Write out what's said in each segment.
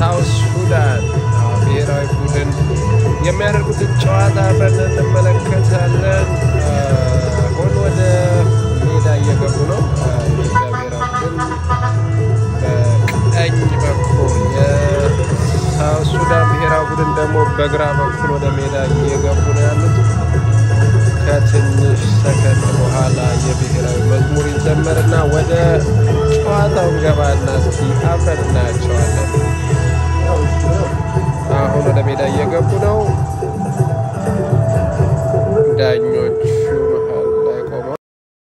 ሳውት ሱዳን ብሔራዊ ቡድን የሚያደርጉትን ጨዋታ አብረን እንመለከታለን። አሁን ወደ ሜዳ እየገቡ ነው። የኢትዮጵያ ብሔራዊ ቡድን በቀኝ በኩል የሳውት ሱዳን ብሔራዊ ቡድን ደግሞ በግራ በኩል ወደ ሜዳ እየገቡ ነው ያሉት። ከትንሽ ሰከንድ በኋላ የብሔራዊ መዝሙር ይዘመርና ወደ ጨዋታው ገባና እስኪ አብረን እናያቸዋለን። አሁን ወደ ሜዳ እየገቡ ነው። ዳኞቹ መሀል ላይ ቆመው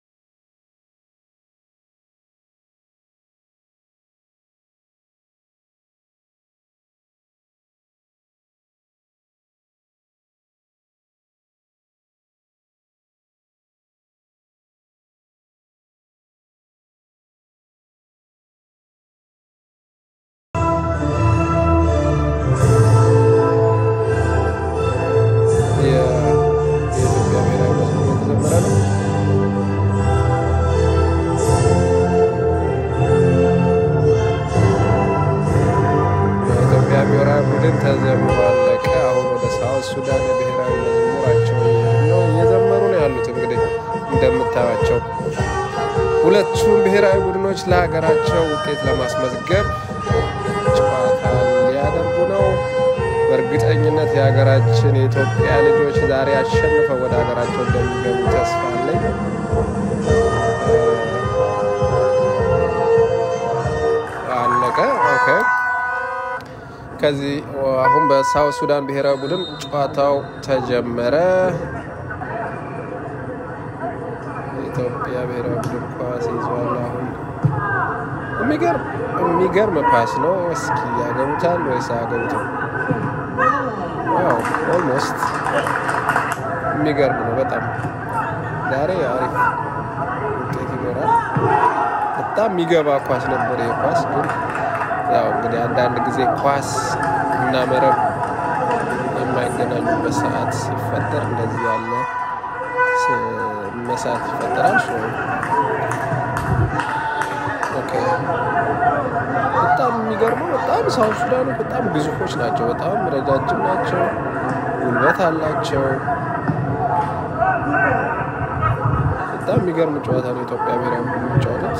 የኢትዮጵያ ብሔራዊ መዝሙር የተዘመረ ነው። የኢትዮጵያ ብሔራዊ ቡድን ተዘምሮ አለቀ። አሁን ወደ ሳውት ሱዳን የብሔራዊ መዝሙራቸው እየሄዱ ነው። እየዘመሩ ነው ያሉት። እንግዲህ እንደምታዩቸው ሁለቱም ብሔራዊ ቡድኖች ለሀገራቸው ውጤት ለማስመዝገብ ጨዋታ ሊያደርጉ ነው። በእርግጠኝነት የሀገራችን የኢትዮጵያ ልጆች ዛሬ አሸንፈው ወደ ሀገራቸው እንደሚገቡ ተስፋ አለኝ። አለቀ። ኦኬ። ከዚህ አሁን በሳውት ሱዳን ብሔራዊ ቡድን ጨዋታው ተጀመረ። የኢትዮጵያ ብሔራዊ ቡድን ኳስ ይዟል። አሁን የሚገርም የሚገርም ፓስ ነው። እስኪ ያገቡታል ወይስ አያገቡትም? ዋው ኦልሞስት የሚገርም ነው በጣም ዛሬ አሪፍ ውጤት ይኖራል። በጣም የሚገባ ኳስ ነበር። ይህ ኳስ ግን ያው እንግዲህ አንዳንድ ጊዜ ኳስ እና መረብ የማይገናኙበት ሰዓት ሲፈጠር እንደዚህ ያለ መሳት ይፈጠራል። ኦኬ በጣም የሚገርመው በጣም ሳውት ሱዳኖች በጣም ግዙፎች ናቸው። በጣም ረጃጅም ናቸው። ጉልበት አላቸው። በጣም የሚገርም ጨዋታ ነው ኢትዮጵያ ብሔራዊ ቡድን የሚጫወቱት።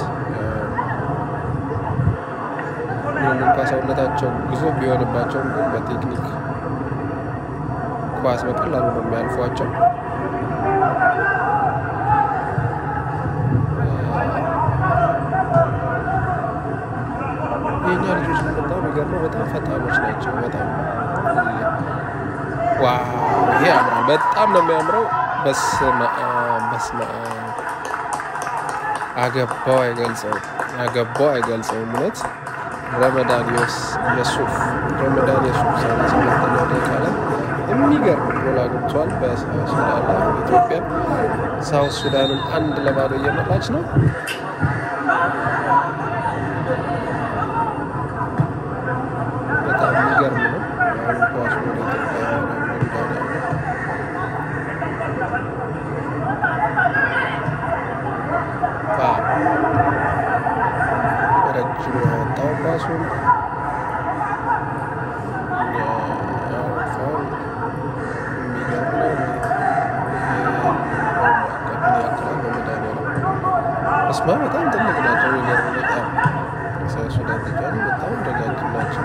ምንም እንኳ ሰውነታቸው ግዙፍ ቢሆንባቸውም ግን በቴክኒክ ኳስ በቀላሉ ነው የሚያልፏቸው። የእኛ ልጆች ግን በጣም የሚገርመው በጣም ፈጣኖች ናቸው። በጣም ዋው! ይሄ ያምራል። በጣም ነው የሚያምረው። በስመ አብ በስመ አብ አገባው አይገልጸውም፣ አገባው አይገልጸውም። እውነት ረመዳን የሱፍ ረመዳን የሱፍ ሰላሳ ሁለተኛው ደቂቃ ላይ የሚገርም ጎል አግብቷል። በሳውት ሱዳን ላይ ኢትዮጵያ ሳውት ሱዳንን አንድ ለባዶ እየመራች ነው። በጣም የሚገርም ነው። አሁን ኳሱ ወደ ኢትዮጵያ ረመዳን ረጅም ያወጣው ኳሱን ያረፋው የሚገርም ነው። እስማ በጣም ትልቅ ናቸው። የሚገርም በጣም ሳውት ሱዳን ተጫዋች በጣም ረጃጅም ናቸው።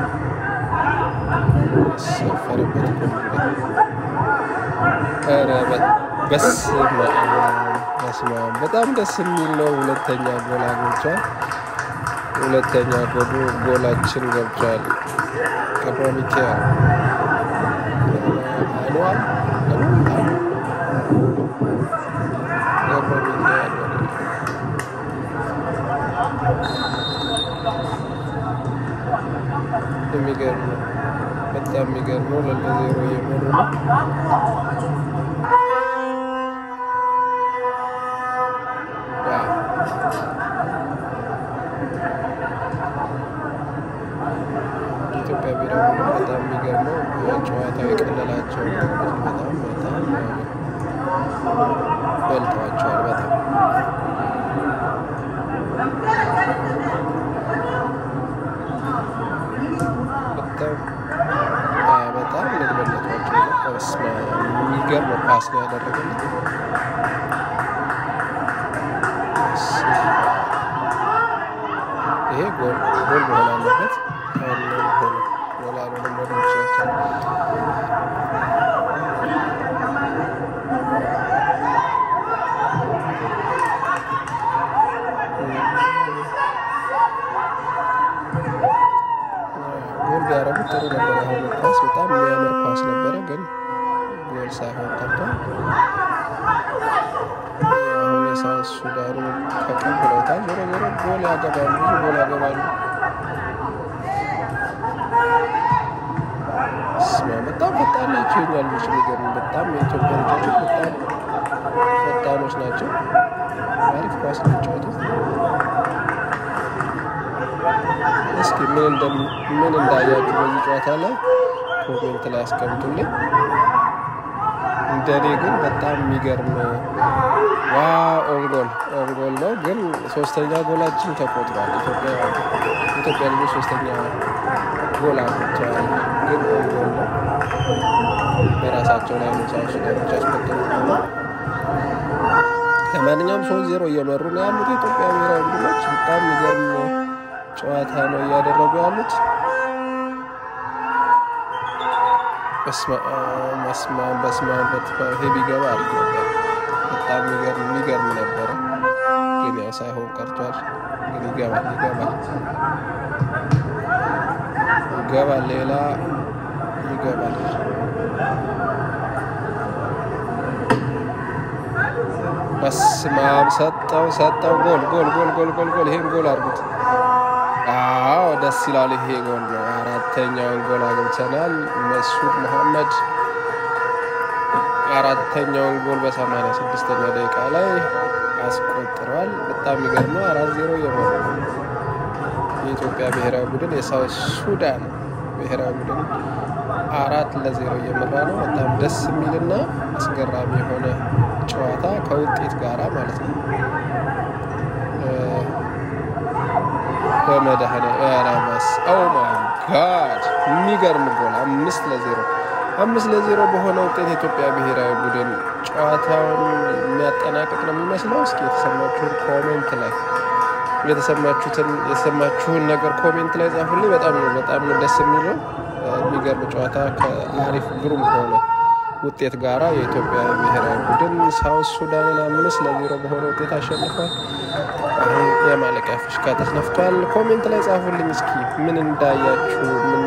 ያሰፈረበት ኧረ በስመ አብ በስመ አብ በጣም ደስ የሚል ነው። ሁለተኛ ጎል አግብቷል። ሁለተኛ ጎሉ ጎላችን ገብቷል። ገብረ ሚካኤል አኗል ገብረ ሚካኤል የሚገርም ነው። በጣም የሚገርም ነው። ለዜሮ እየመሩ ነው። የኢትዮጵያ ብሔራዊ ቡድን በጣም የሚገርመው ጨዋታው የቀለላቸው በጣም በጣም በልተዋቸዋል። በጣም በጣም በጣም ልግበለቷቸው ስማ የሚገርም ፓስ ነው ያደረገለት። ይሄ ጎል ጎል መሆን አለበት። ጎል አልሆነም ወደ ውጫቸው ጎል ቢያረጉ ጥሩ ነበር። አሁን ኳስ በጣም የሚያምር ኳስ ነበረ፣ ግን ጎል ሳይሆን ቀርቷል። አሁን የሳውዝ ሱዳኑ ተቀብለውታል። ዞሮ ዞሮ ጎል ያገባሉ፣ ብዙ ጎል ያገባሉ። ስማ በጣም ፈጣን ናቸው የኛ ልጆች። የሚገርም በጣም የኢትዮጵያ ልጆች በጣም ፈጣኖች ናቸው። አሪፍ ኳስ ነው የሚጫወቱት። እስኪ ምን ምን እንዳያችሁ በዚህ ጨዋታ ላይ ኮሜንት ላይ አስቀምጡልኝ። እንደኔ ግን በጣም የሚገርም ዋ ኦንጎል ኦንጎል ነው፣ ግን ሶስተኛ ጎላችን ተቆጥሯል። ኢትዮጵያ ኢትዮጵያ ልጆች ሶስተኛ ጎል አግብተዋል፣ ግን ኦንጎል ነው። በራሳቸው ላይ ነው ሳውዝ ሱዳኖች ያስቆጠሩት ነው። ለማንኛውም ሶስት ዜሮ እየመሩ ነው ያሉት የኢትዮጵያ ብሔራዊ ቡድኖች። በጣም የሚገርም ጨዋታ ነው እያደረጉ ያሉት። በስማ በስማ ይሄ ቢገባ አሪፍ ነበር። በጣም የሚገርም ነበረ፣ ግን ያው ሳይሆን ቀርቷል። ግን ይገባል ይገባል ይገባል፣ ሌላ ይገባል። በስማም ሰጠው ሰጠው። ጎል ጎል ጎል ጎል ጎል ጎል። ይሄን ጎል አድርጉት። አዎ ደስ ይላል። ይሄ ጎል ነው። አራተኛውን ጎል አግብተናል። መሱድ መሐመድ አራተኛውን ጎል በሰማንያ ስድስተኛ ደቂቃ ላይ አስቆጥረዋል። በጣም የሚገርመው አራት ዜሮ እየመሩ የኢትዮጵያ ብሔራዊ ቡድን የሳውት ሱዳን ብሔራዊ ቡድን አራት ለዜሮ እየመራ ነው። በጣም ደስ የሚልና አስገራሚ የሆነ ጨዋታ ከውጤት ጋራ ማለት ነው። በመድህነ ረመስ ኦ ማይ ጋድ የሚገርም ጎል አምስት ለዜሮ አምስት ለዜሮ በሆነ ውጤት የኢትዮጵያ ብሔራዊ ቡድን ጨዋታውን የሚያጠናቅቅ ነው የሚመስለው። እስኪ የተሰማችሁን ኮሜንት ላይ የተሰማችሁትን የተሰማችሁን ነገር ኮሜንት ላይ ጻፉልኝ። በጣም ነው በጣም ነው ደስ የሚለው የሚገርም ጨዋታ ከአሪፍ ግሩም ከሆነ ውጤት ጋራ የኢትዮጵያ ብሔራዊ ቡድን ሳውት ሱዳንን አምስት ለዜሮ በሆነ ውጤት አሸንፏል። አሁን የማለቂያ ፍሽካ ተስነፍቷል። ኮሜንት ላይ ጻፉልኝ እስኪ ምን እንዳያችሁ ምን